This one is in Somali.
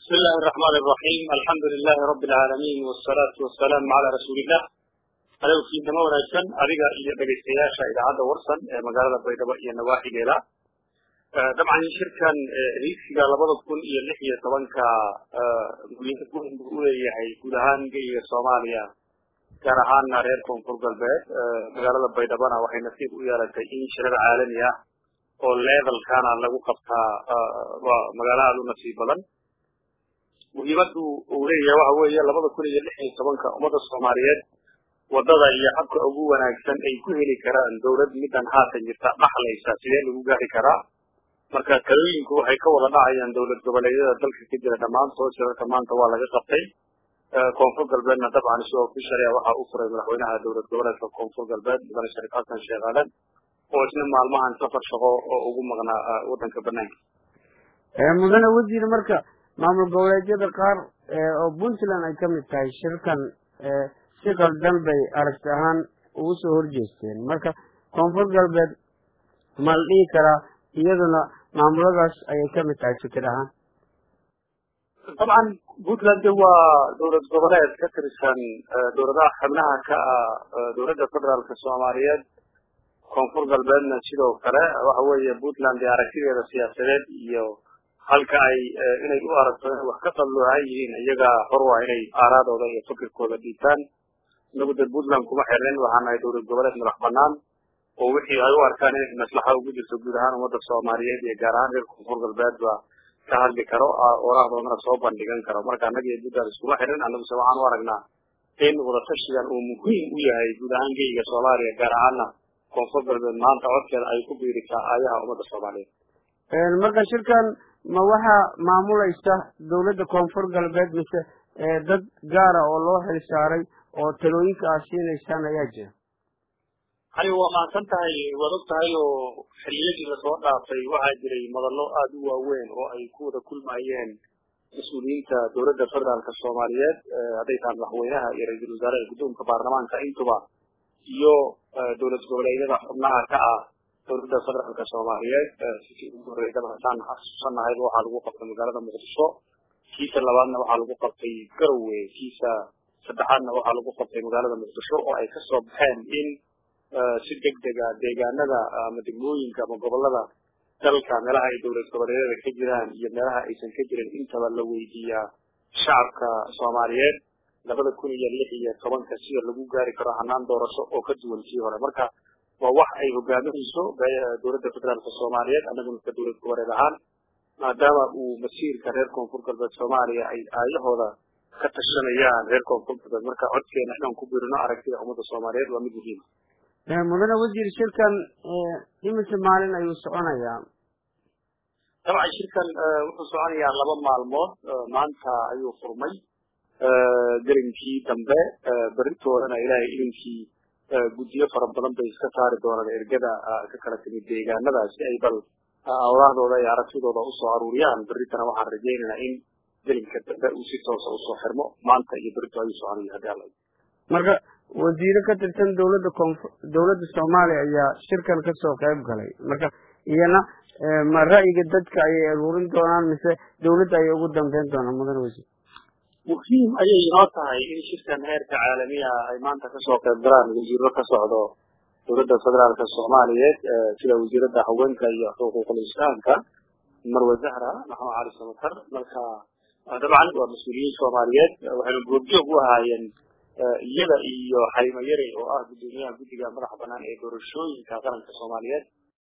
بسم الله الرحمن الرحيم الحمد لله رب العالمين والصلاة والسلام على رسول الله adew fiidnimo wanaagsan adiga iyo dhegaystayaasha idaacadda warsan ee magaalada baydhabo iyo nawaaxigeeda dabcan shirkan riigsiga labada kun iyo lix iyo tobanka muhiimad weyn buu uleeyahay guud ahaan geyiga soomaaliya gaar ahaana reer koonfur galbeed magaalada baydhabona waxay nasiib u yeelatay in shirar caalami ah oo levelkana lagu qabtaa waa magaalo aada u nasiib badan muhiimadu uu leeyahay waxa weeye labada kun iyo lix iyo tobanka ummadda soomaaliyeed wadada iyo habka ugu wanaagsan ay ku heli karaan dowlad middan haatan jirta dhaxlaysa sidee lagu gaari karaa marka talooyinku waxay ka wada dhacayaan dowlad goboleedyada dalka ka jira dhammaantood shirarka maanta waa laga qabtay koonfur galbeedna dabcan isagoo ku sharia waxaa u furay madaxweynaha dowlad goboleedka koonfur galbeed mudane shariif xasan sheekh aadan oo isna maalmahan safar shaqo oo ugu maqnaa waddanka banaanka mudane wasiir marka maamul goboleedyada qaar oo puntland ay kamid tahay shirkan si qaldan bay aragti ahaan ugu soo horjeesteen marka koonfur galbeed ma la dhihi karaa iyaduna maamuladaas ayay kamid tahay fikir ahaan dabcan puntland waa dowlad goboleed ka tirsan dowladaha xubnaha ka ah dowladda federaalka soomaaliyeed koonfur galbeedna sidoo kale waxa weeye puntland ee aragtideeda siyaasadeed iyo halka ay inay u aragto inay wax ka qalloocan yihiin iyaga hor waa inay aaraadooda iyo fikirkooda dhiibtaan inagu dee puntland kuma xirnin waxaan nahay dowlad goboleed madax banaan oo wixii ay u arkaan inay maslaxa ugu jirto guud ahaan ummadda soomaaliyeed iyo gaar ahaan reer koonfur galbeed ba ka hadli karo oraahdoodana soo bandhigan karo marka annaga iyo puntland iskuma xirnin annaguse waxaan u aragnaa in wadatashigan uu muhiim u yahay guud ahaan geyiga soomaaliya gaar ahaana koonfur galbeed maanta codkeeda ay ku biirisaa aayaha ummadda soomaaliyeed marka shirkan ma waxaa maamulaysa dowladda koonfur galbeed mise dad gaara oo loo xil saaray oo talooyinka aad siinaysaan ayaa jira hani waa mahadsan tahay waad og tahay oo xilliyadii lasoo dhaafay waxaa jiray madallo aada u waaweyn oo ay ku wada kulmayeen mas-uuliyiinta dowladda federaalka soomaaliyeed hadday tahay madaxweynaha iyo ra-iisul wasaaraha guddoonka baarlamaanka intuba iyo dowlad goboleedyada xubnaha ka ah dowladda federaalka soomaaliyeed sidii ugu horreydaba haddaan xasuusanahayba waxaa lagu qabtay magaalada muqdisho kiisa labaadna waxaa lagu qabtay garowe kiisa saddexaadna waxaa lagu qabtay magaalada muqdisho oo ay kasoo baxeen in si deg dega deegaanada ama degmooyinka ama gobolada dalka meelaha ay dowlad goboleedyada ka jiraan iyo meelaha aysan ka jirin intaba la weydiiyaa shacabka soomaaliyeed labada kun iyo lix iyo tobanka sida lagu gaari karo hanaan doorasho oo ka duwan sii hore marka waa wax ay hogaaminayso dowladda federaalka soomaaliyeed annaguna ka dowlad goboleed ahaan maadaama uu masiirka reer koonfur galbeed soomaaliya ay aayahooda ka tashanayaan reer koonfur galbeed marka codkeena inaan ku birino aragtida ummadda soomaaliyeed waa mid muhiima mudane wasiir shirkan imise maalin ayuu soconayaa dabcan shirkan wuxuu soconayaa laba maalmood maanta ayuu furmay gelinkii dambe beritoodana ilaahay ilinkii guddiyo fara badan bay iska saari doonaan ergada ka kala timid deegaanada si ay bal awlaahdooda iyo aragtidooda usoo aruuriyaan beritana waxaan rajaynaynaa in gelinka dambe uu si toosa usoo xirmo maanta iyo berito ayuu soconaya hadii alla marka wasiiro ka tirsan dowladda koonfur dowladda soomaaliya ayaa shirkan kasoo qayb galay marka iyana ma ra'yiga dadka ayay aruurin doonaan mise dowladda ayay ugu dambeyn doonaan mudane wasiir muhiim ayay inoo tahay in shirkan heerka caalamiya ay maanta kasoo qayb galaan wasiiro ka socdo dowladda federaalka soomaaliyeed sida wasiiradda haweenka iyo xuquuqul islaamka marwe zahra maxamed cali samatar marka dabcan waa mas-uuliyiin soomaaliyeed waxayna goobjoog u ahaayeen iyada iyo xaymo yare oo ah guddoomiyaha guddiga madaxa banaan ee doorashooyinka qaranka soomaaliyeed